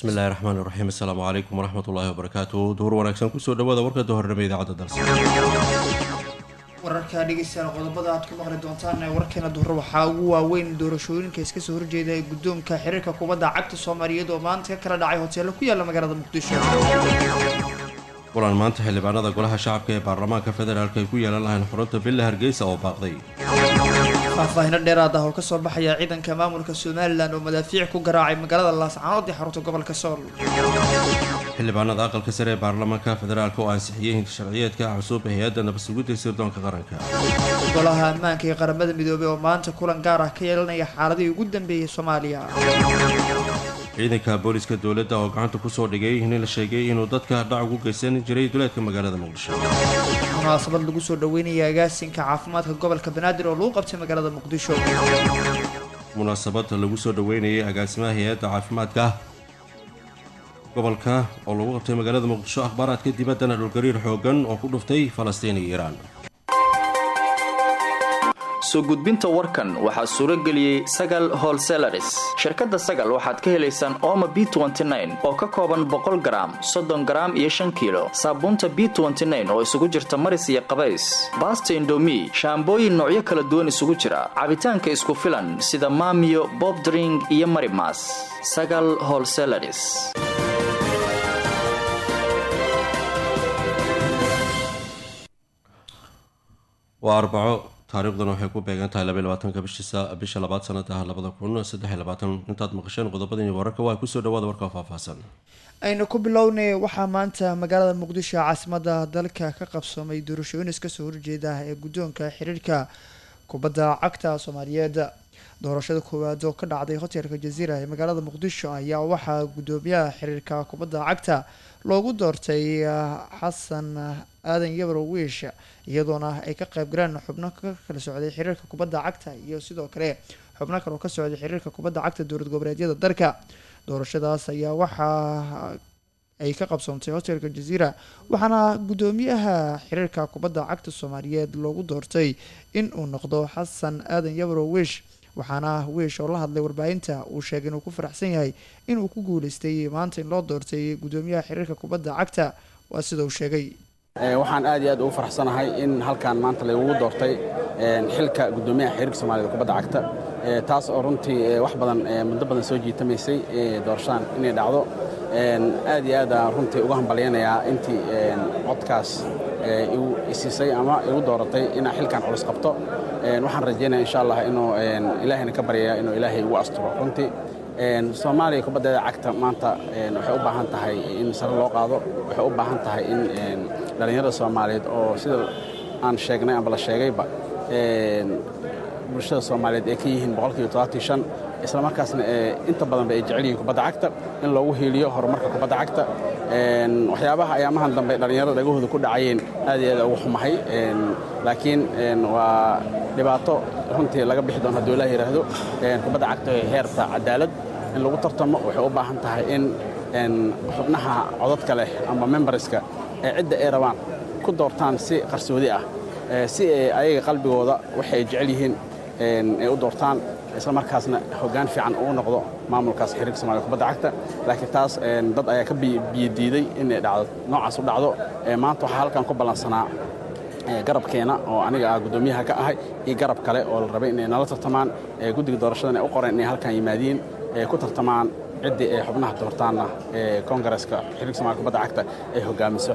bismillahi raxmaan iraxiim assalaamu calaykum waraxmat ullaahi wabarakaatu duhur wanaagsan kusoo dhawaada warka dohornimo idaacadda dalsa wararka dhegeystayaal qodobada aad ku maqli doontaan ee warkeena duhur waxaa ugu waaweyn doorashooyinka iska soo horjeeda ee guddoonka xiriirka kubadda cagta soomaaliyeed oo maanta ka kala dhacay hoteelo ku yaala magaalada muqdisho kulan maanta xildhibaanada golaha shacabka ee baarlamaanka federaalk ay ku yeelan lahayn xurunta villa hargeysa oo baaqday faahfaahino dheeraad ah oo kasoo baxaya ciidanka maamulka somalilan oo madaafiic ku garaacay magaalada laascaanood ee xarunta gobolka sool xildhibaanada aqalka sare ee baarlamaanka federaalk oo ansixiyey hinta sharciyeedka cusub ee hay-adda nabadsugidda sirdoonka qaranka golaha ammaanka ee qaramada midoobey oo maanta kulan gaar ah ka yeelanaya xaaladihii ugu dambeeyey soomaaliya ciidanka booliska dowladda oo gacanta kusoo dhigay nin la sheegay inuu dadka dhac ugu geysan jiray duleedka magaalada muqdisho munaasabad lagu soo dhaweynaya agaasinka caafimaadka gobolka banaadir oo lagu qabtay magaalada muqdisho munaasabad lagu soo dhaweynayay agaasimaha hay-adda caafimaadka gobolka oo lagu qabtay magaalada muqdisho akhbaaraadka dibaddana dhulgariir xoogan oo ku dhuftay falastiin iyo iiraan soo gudbinta warkan waxaa suuro geliyey sagal holselaris shirkadda sagal waxaad ka helaysaan ooma b oo ka kooban boqol garaam soddon garaam iyo shan kiilo saabuunta b oo isugu jirta maris iyo qabays baasta indomi shaambooyin noocyo kala duwan isugu jira cabitaanka isku filan sida maamiyo bobdring iyo marimas sagal holselaris waa arbaco taariikhdan waxay ku beegan tahay labaiy labaatanka bisha labaad sanada labada kun saddexiy labaatan intaad maqasheen qodobadani wararka waa kusoo dhawaada warka faahfaahsan aynu ku bilownay waxaa maanta magaalada muqdisho caasimada dalka ka qabsoomay doorashooyin iska soo horjeeda ee guddoonka xiriirka kubadda cagta soomaaliyeed doorashada koowaad oo ka dhacday hotelka jaziira ee magaalada muqdisho ayaa waxaa guddoomiyaha xiriirka kubadda cagta loogu doortay xasan aadan yabro wiish iyadoona ay ka qayb galeen xubno ka kala socday xiriirka kubadda cagta iyo sidoo kale xubno kale oo ka socday xiriirka kubadda cagta dowlad goboleedyada dalka doorashadaas ayaa waxaa ay ka qabsoontay hotelka jaziira waxaana guddoomiyaha xiriirka kubadda cagta soomaaliyeed loogu doortay in uu noqdo xasan aadan yabro wiish waxaana wiish oo la hadlay warbaahinta uu sheegay inuu ku faraxsan yahay inuu ku guuleystay maanta in loo doortay guddoomiyaha xiriirka kubadda cagta waa sida uu sheegay waxaan aad iyo aad ugu faraxsanahay in halkan maanta laygugu doortay xilka guddoomiyaha xiriirka soomaaliyed kubadda cagta taas oo runtii wax badan muddo badan soo jiitamaysay doorashadan inay dhacdo aad iyo aad aan runtii uga hambalyanayaa intii codkaas igu isiisay ama igu dooratay inaan xilkan culus qabto waxaan rajaynaya insha allah inuu ilaahayna ka baryaya inuu ilaahay igu asturo runtii soomaaliya kubaddeeda cagta maanta waxay u baahan tahay in sare loo qaado waxay u baahan tahay in dhallinyarada soomaaliyeed oo sida aan sheegnay amba la sheegayba bulshada soomaaliyeed ay ka yihiin boqolkiiba todobaatan shan isla markaasna inta badanba ay jecel yihiin kubadda cagta in loogu hiiliyo horumarka kubadda cagta waxyaabaha ayaamahan dambe dhallinyarada dhagahooda ku dhacayeen aad iyo aad ugu xumahay laakiin waa dhibaato runtii laga bixi doono hadduu ilaah yidhaahdo kubadda cagta waxay heerta cadaalad in lagu tartamo waxay u baahan tahay in xubnaha codadka leh ama membarska ee cidda ay rabaan ku doortaan si qarsoodi ah si ay ayaga qalbigooda waxay jecel yihiin ay u doortaan isla markaasna hoggaan fiican uu noqdo maamulkaas xiriirka somaaliya kubadda cagta laakiin taas dad ayaa ka biyodiiday inay dhacdo noocaas u dhacdo maanta waxaa halkan ku ballansanaa garabkeena oo aniga ah guddoomiyaha ka ahay iyo garab kale oo la rabay inay nala tartamaan guddiga doorashadan ay u qoreen inay halkan yimaadiin ay ku tartamaan ciddii ay xubnaha doortaanna ee koongareeska xiriirka somaaliya kubadda cagta ay hogaamiso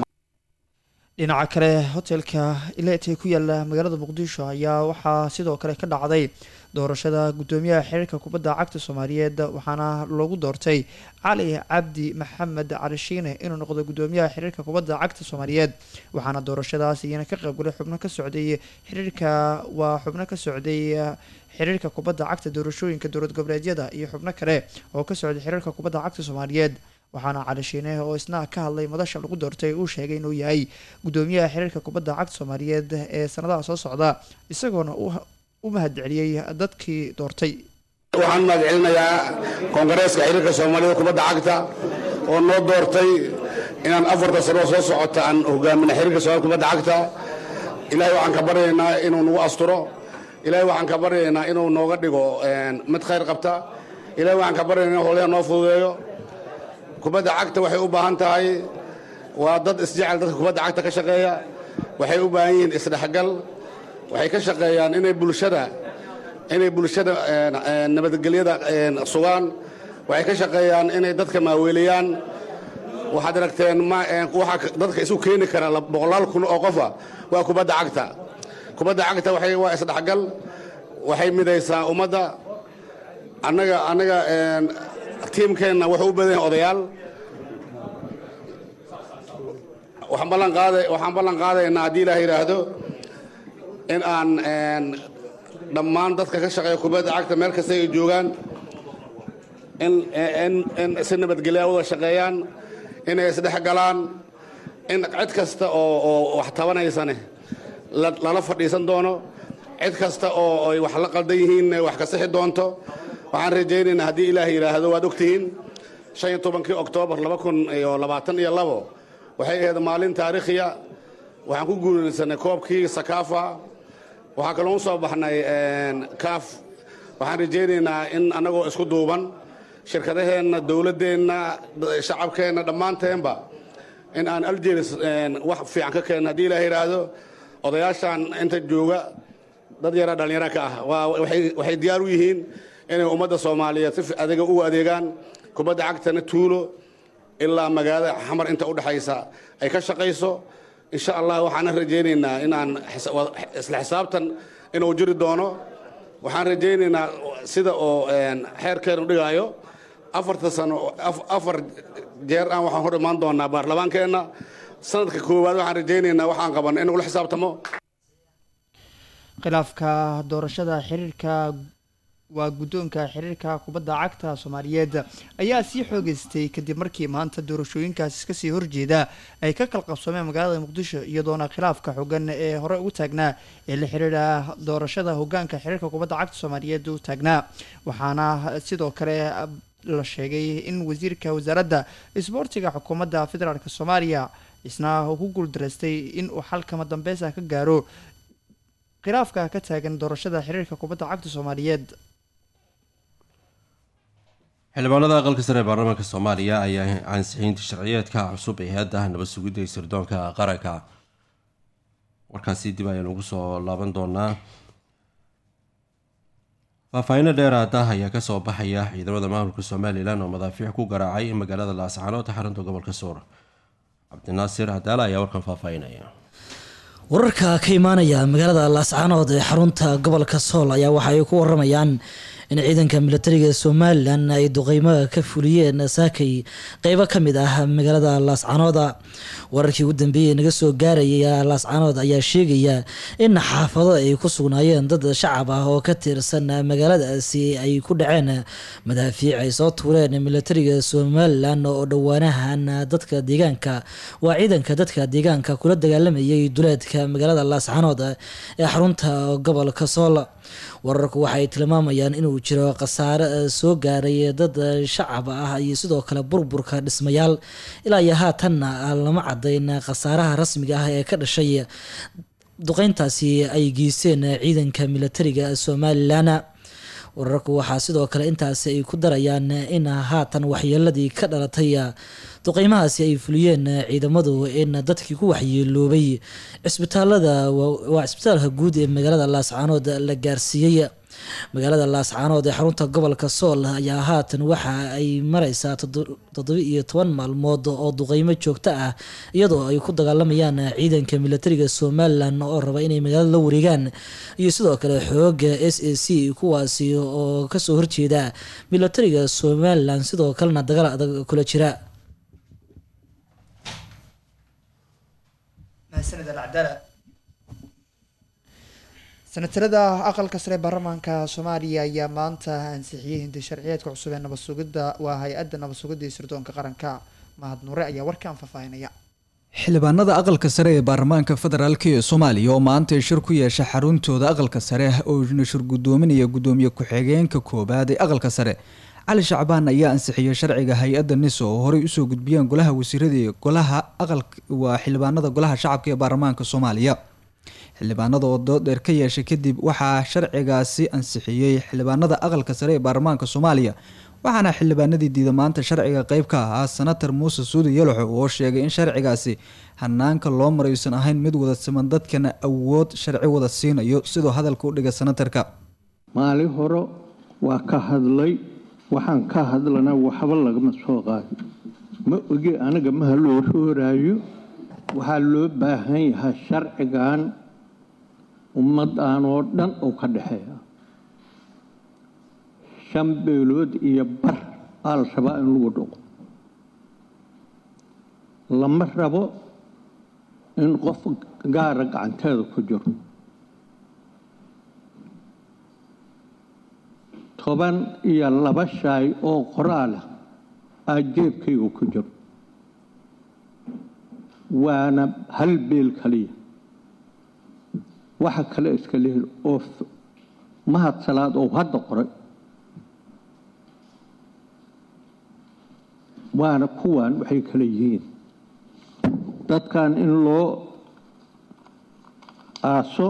dhinaca kale hotelka ilet ee ku yaala magaalada muqdisho ayaa waxaa sidoo kale ka dhacday doorashada guddoomiyaha xiriirka kubadda cagta soomaaliyeed waxaana loogu doortay cali cabdi maxamed cali shiine inuu noqdo guddoomiyaha xiriirka kubadda cagta soomaaliyeed waxaana doorashadaas iyana ka qaybgalay xubno ka socday xiriirka waa xubno ka socday xiriirka kubadda cagta doorashooyinka dowlad goboleedyada iyo xubno kale oo ka socday xiriirka kubadda cagta soomaaliyeed waxaana cali shiine oo isna ka hadlay madasha lagu doortay uu sheegay inuu yahay guddoomiyaha xiriirka kubadda cagta soomaaliyeed ee sanadaha soo socda isagoona u mahadceliyey dadkii doortay waxaan mahadcelinayaa koongareeska xiriirka soomaaliyada kubadda cagta oo noo doortay inaan afarta sano soo socota aan hogaamina xiriirka soomaalida kubadda cagta ilaahay waxaan ka baryaynaa inuu nagu asturo ilaahay waxaan ka baryaynaa inuu nooga dhigo mid khayr qabta ilaahay waxaan ka baryaynaa in howlaha noo fududeeyo kubadda cagta waxay u baahan tahay waa dad isjecel dadka kubadda cagta ka shaqeeya waxay u baahan yihiin isdhexgal waxay ka shaqeeyaan inay bulshada inay bulshada nabadgelyada sugaan waxay ka shaqeeyaan inay dadka maaweeliyaan waxaad aragteen waxa dadka isu keeni kara boqolaal kun oo qofa waa kubadda cagta kubadda cagta waxay waa isdhexgal waxay midaysaa ummadda annaga annaga tiimkeenna wuxuu u badan yahay odayaal waxaan ballan qaaday waxaan ballan qaadaynaa haddii ilaah yidhaahdo in aan dhammaan dadka ka shaqeeya kubadda cagta meel kasta ay joogaan in in in si nabadgelya wada shaqeeyaan inay isdhex galaan in cid kasta oo oo wax tabanaysane lala fadhiisan doono cid kasta oo ay wax la qaldan yihiin wax ka sixi doonto waxaan rajaynaynaa haddii ilaah yidhaahdo waad ogtihiin shan iyo tobankii oktoobar laba kun iyo labaatan iyo labo waxay ahayd maalin taariikhiya waxaan ku guulaysanay koobkii sakaafa waxaa kaloo u soo baxnay kaaf waxaan rajaynaynaa in annagoo isku duuban shirkadaheenna dowladdeenna shacabkeenna dhammaanteenba in aan aljeris wax fiican ka keenno haddii ilaah yidhaahdo odayaashaan inta jooga dad yara dhallinyaro ka ah waxay diyaar u yihiin inay ummadda soomaaliyeed si adiga u adeegaan kubadda cagtana tuulo ilaa magaalada xamar inta udhexaysa ay ka shaqayso insha allah waxaana rajaynaynaa inaan isla xisaabtan inuu jiri doono waxaan rajaynaynaa sida oo xeerkeenu dhigaayo afarta sano afar jeer aan waxaan hor imaan doonaa baarlamaankeenna sanadka koowaad waxaan rajaynaynaa waxaan qabanay in ula xisaabtamo khilaafka doorashada xiriirka waa guddoonka xiriirka kubadda cagta soomaaliyeed ayaa sii xoogeystay kadib markii maanta doorashooyinkaas iska sii horjeeda ay ka kala qabsoomeen magaalada muqdisho iyadoona khilaafka xogan ee hore ugu taagnaa ee la xiriira doorashada hogaanka xiriirka kubadda cagta soomaaliyeed u taagnaa waxaana sidoo kale la sheegay in wasiirka wasaaradda isboortiga xukuumadda federaalk soomaaliya isna uu ku guuldaraystay in uu xalkama dambeysa ka gaaro khilaafka ka taagan doorashada xiriirka kubadda cagta soomaaliyeed xildhibaanada aqalka sare ee baarlamaanka soomaaliya ayaa ansixinta sharciyeedka cusub ee hay-adda nabad sugidda iyo sirdoonka qaranka warkaasi dib ayaan ugu soo laaban doonaa faahfaahiino dheeraada ayaa kasoo baxaya ciidamada maamulka somalilan oo madaafiic ku garaacay magaalada laascaanood xarunta gobolka suur cabdinaasir cadaala ayaa warkan faahfaahinaya wararka ka imaanaya magaalada laascaanood ee xarunta gobolka sool ayaa waxa ay ku waramayaan in ciidanka militariga somalilan ay duqeymo ka fuliyeen saakay qeybo ka mid ah magaalada laascaanooda wararkii ugu dambeeyey naga soo gaarayay laascaanood ayaa sheegaya in xaafado ay ku sugnaayeen dad shacab ah oo ka tirsan magaaladaasi ay ku dhaceen madaafiic ay soo tuureen militariga somalilan oo dhowaanahan dadka deegaanka waa ciidanka dadka deegaanka kula dagaalamayay duleedka magaalada laascaanood ee xarunta gobolka sool wararku waxay tilmaamayaan inuu jiro khasaare soo gaaray dad shacab ah iyo sidoo kale burburka dhismayaal ilaa iyo haatanna lama cadayn khasaaraha rasmiga ah ee ka dhashay duqeyntaasi ay geysteen ciidanka militariga somalilan wararku waxaa sidoo kale intaasi ay ku darayaan in haatan waxyeeladii ka dhalatay duqeymahaasi ay fuliyeen ciidamadu in dadkii ku waxyeeloobay cisbitaalada waa cisbitaalka guud ee magaalada laascaanood la gaarsiiyey magaalada laascaanood ee xarunta gobolka sool ayaa haatan waxa ay mareysaa toddoba iyo toban maalmood oo duqeymo joogto ah iyadoo ay ku dagaalamayaan ciidanka militariga somalilan oo raba inay magaalada la wareegaan iyo sidoo kale xooga s a c kuwaasi oo kasoo horjeeda militariga somalilan sidoo kalena dagaal adag kula jira senatarada aqalka sare baarlamaanka soomaaliya ayaa maanta ansixiyey hindi sharciyeedka cusub ee nabad sugidda waa hay-adda nabad sugidda iyo sirdoonka qaranka mahad nuure ayaa warkaan faahfaahinaya xildhibaanada aqalka sare ee baarlamaanka federaalk ee soomaaliya oo maanta shir ku yeesha xaruntooda aqalka sare oo nashir gudoominaya gudoomiye ku-xigeenka koobaad ee aqalka sare cali shacbaan ayaa ansixiyey sharciga hay-adda niso oo horey usoo gudbiyeen golaha wasiirada golaha aqal waa xildhibaanada golaha shacabka ee baarlamaanka soomaaliya xildhibaanada oo dood dheer ka yeeshay kadib waxaa sharcigaasi ansixiyey xildhibaanada aqalka sare ee baarlamaanka soomaaliya waxaana xildhibaanadii diida maanta sharciga qeyb ka ahaa senator muuse suudi yalaxo oo sheegay in sharcigaasi hanaanka loo maraysan ahayn mid wada siman dadkana awood sharci wada siinayo sidoo hadalka u dhigay senatarka maalin hore waa ka hadlay waxaan ka hadlana waxba lagama soo qaadin ma ogi aniga maha loo rooraayo waxaa loo baahan yahay sharcigan ummaddan oo dhan oo ka dhexeeya shan beelood iyo bar aa la rabaa in lagu dhaqo lama rabo in qof gaara gacanteeda ku jiro toban iyo laba shaay oo qoraalah aa jeebkayga ku jiro waana hal beel kaliya waxa kale iska lehel oo mahad salaad oo hadda qoray waana kuwan waxay kala yihiin dadkan in loo aaso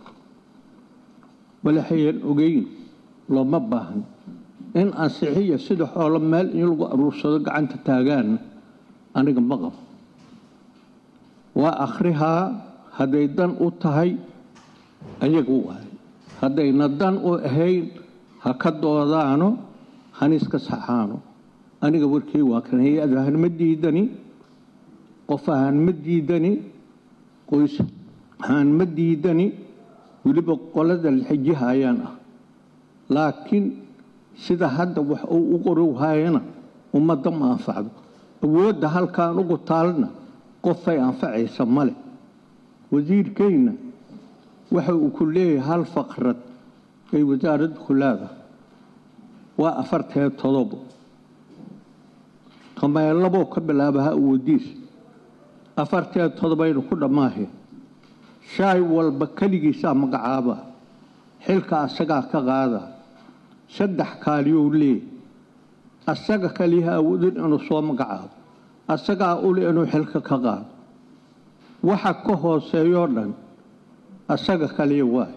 walaxayan ogeyn looma baahan in ansixiya sida xoolo meel in lagu aruursado gacanta taagaan aniga ma qabo waa akhrihaa hadday dan u tahay ayaga waay haddayna dan u ahayn ha ka doodaano haniska saxaano aniga warkii waa kan hay-ad ahaan ma diidani qof ahaan ma diidani qoys ahaan ma diidani weliba qolada laxijiha ayaan ah laakiin sida hadda wax uu u qorowhayana ummadda ma anfacdo awoodda halkaan ugu taalna qofay anfacaysa male wasiirkayna waxa uu ku leeyahay hal faqrad ay wasaaradda ku leedahay waa afartee todobo tomeelaboo ka bilaabaha awoodiis afartee todobaynu ku dhammaaheen shaay walba keligiisaa magacaaba xilka asagaa ka qaada saddex kaaliyou leey asaga kaliyaha awoodin inuu soo magacaabo asagaa uli inuu xilka ka qaado waxa ka hooseeyoo dhan asaga kaliya waay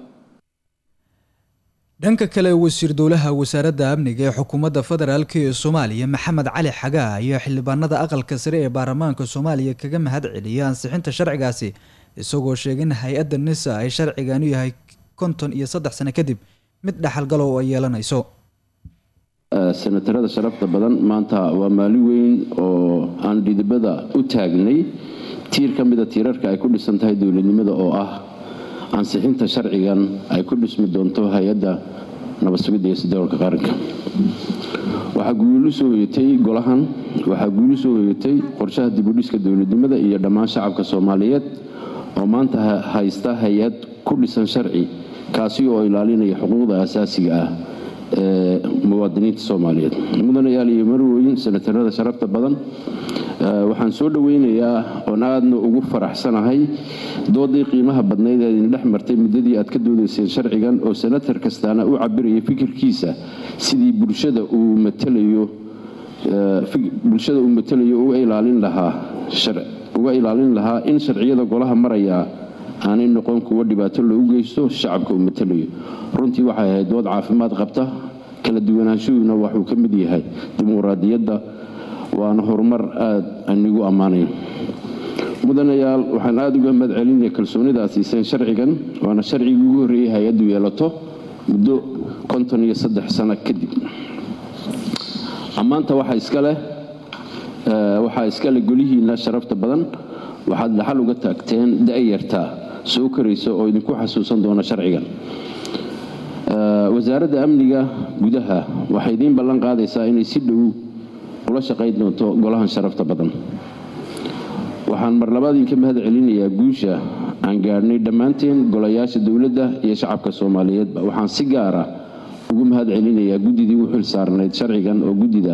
dhanka kale wasiir dowlaha wasaaradda amniga ee xukuumadda federaalk ee soomaaliya maxamed cali xagaa ayaa xildhibaanada aqalka sare ee baarlamaanka soomaaliya kaga mahad celiyay ansixinta sharcigaasi isagoo sheegay in hay-adda nisa ay sharciganu yahay konton iyo saddex sano kadib mid dhaxalgalow ay yeelanayso senatarada sharafta badan maanta waa maalin weyn oo aan dhidibada u taagnay tiir ka mida tiirarka ay ku dhisan tahay dowladnimada oo ah ansixinta sharcigan ay ku dhismi doonto hay-adda nabadsugidda iyo sidoolka qaranka waxaa guulu soo hoyatay golahan waxaa guulu soo hoyatay qorshaha dibudhiska dowladnimada iyo dhammaan shacabka soomaaliyeed oo maanta haysta hay-ad ku dhisan sharci kaasi oo ilaalinaya xuquuqda asaasiga ah ee muwaadiniinta soomaaliyeed mudanayaal iyo marweyn senatarada sharafta badan waxaan soo dhoweynayaa oon aadna ugu faraxsanahay doodii qiimaha badnayd ee idin dhex martay muddadii aad ka doodayseen sharcigan oo senatar kastaana u cabiraya fikirkiisa sidii bulshada uu matalayo bulshada uu matalayo uga ilaalin lahaa uga ilaalin lahaa in sharciyada golaha maraya aanay noqon kuwa dhibaato loogu geysto shacabka uu matalayo runtii waxay ahayd dood caafimaad qabta kala duwanaanshuhuna waxuu ka mid yahay dimuqraadiyadda waana horumar aada anigu ammaanayn mudanayaal waxaan aada uga mahad celinaya kalsoonida aad siiseen sharcigan waana sharcigii ugu horreeyay hay-addu yeelato muddo konton iyo saddex sano kadib ammaanta waxaa iskaleh waxaa iskale golihiina sharafta badan waxaad dhaxal uga taagteen da-yarta soo koraysa oo idinku xasuusan doona sharcigan wasaaradda amniga gudaha waxay idiin ballan qaadaysaa inay si dhow ula shaqayn doonto golahan sharafta badan waxaan mar labaad idinka mahad celinayaa guusha aan gaadhnay dhammaanteen golayaasha dowladda iyo shacabka soomaaliyeedba waxaan si gaara ugu mahad celinayaa guddidii u xil saarnayd sharcigan oo guddida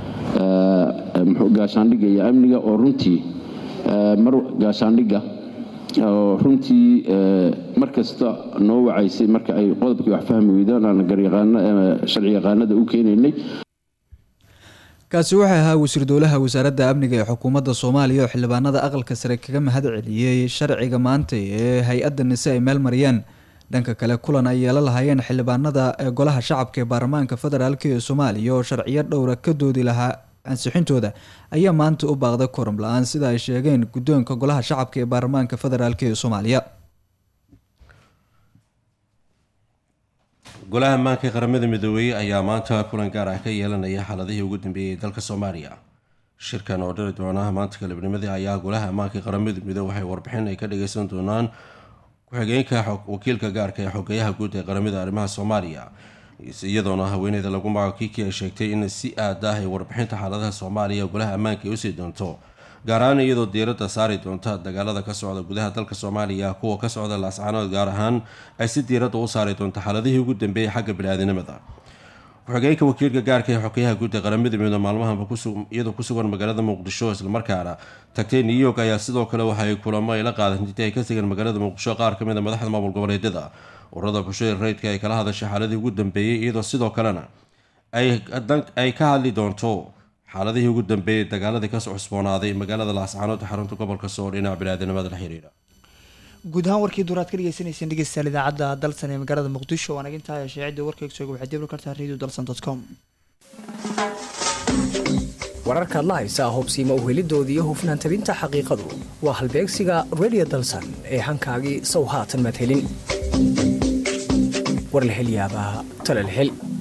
gaashaandhigga iyo amniga oo runtii mar gaashaandhigga oo runtii mar kasta noo wacaysay marka ay qodobkii wax fahmi weydaan aan garyaqaano sharci yaqaanada u keenaynay kaasi waxay ahaa wasiir dowlaha wasaaradda amniga ee xukuumadda soomaaliya oo xildhibaanada aqalka sare kaga mahad celiyey sharciga maanta ee hay-adda nise ay meel mariyeen dhanka kale kulan ay yeela lahaayeen xildhibaanada ee golaha shacabka ee baarlamaanka federaalk ee soomaaliya oo sharciyo dhowra ka doodi lahaa ansixintooda ayaa maanta u baaqday korum la-aan sida ay sheegeen guddoonka golaha shacabka ee baarlamaanka federaalk ee soomaaliya golaha ammaanka ee qaramada midoobey ayaa maanta kulan gaar ah ka yeelanaya xaaladihii ugu dambeeyey ee dalka soomaaliya shirkan oo dhali doona maanta galabnimadii ayaa golaha ammaanka ee qaramada midoobe waxay warbixin ay ka dhageysan doonaan ku-xigeenka wakiilka gaarka ee xogeyaha guud ee qaramada arrimaha soomaaliya iyadoona haweeneyda lagu magaco kiki ay sheegtay in si aad ah ay warbixinta xaaladaha soomaaliya golaha ammaanka ay usii doonto gaar ahaan iyadoo diiradda saari doonta dagaalada ka socda gudaha dalka soomaaliya kuwa ka socda laascaanood gaar ahaan ay si diiradda u saari doonto xaaladihii ugu dambeeyay xagga bini-aadinimada ku-xigeenka wakiilka gaarka ee xogeyaha guud ee qaramada midoobe maalmahanba iyadoo ku sugan magaalada muqdisho islamarkaana tagtay new york ayaa sidoo kale waxay kulamo ay la qaadan intay ay ka tegeen magaalada muqdisho qaar ka mid a madaxda maamul goboleedyada ururada bulshada rayidka ay kala hadashay xaaladii ugu dambeeyey iyadoo sidoo kalena ay ka hadli doonto xaaladihii ugu dambeeyey dagaaladii kasoo cusboonaaday magaalada laascaanood ee xarunta gobolka sool dhinaca bini-aadinimada la xiriira guud ahaan warkii duuraad ka dhegeysaneyseen dhegeystayaal idaacadda dalsan ee magaalada muqdisho waan agintahay shaacida warkayga sooga waxaad dibli kartaa radio dalsan dot com wararkaad la haysaa hubsiima uhelidoodii iyo hufnaan tabinta xaqiiqadu waa halbeegsiga radio dalsan ee hankaagii sow haatan madhelin war la hel yaabaa tala la hel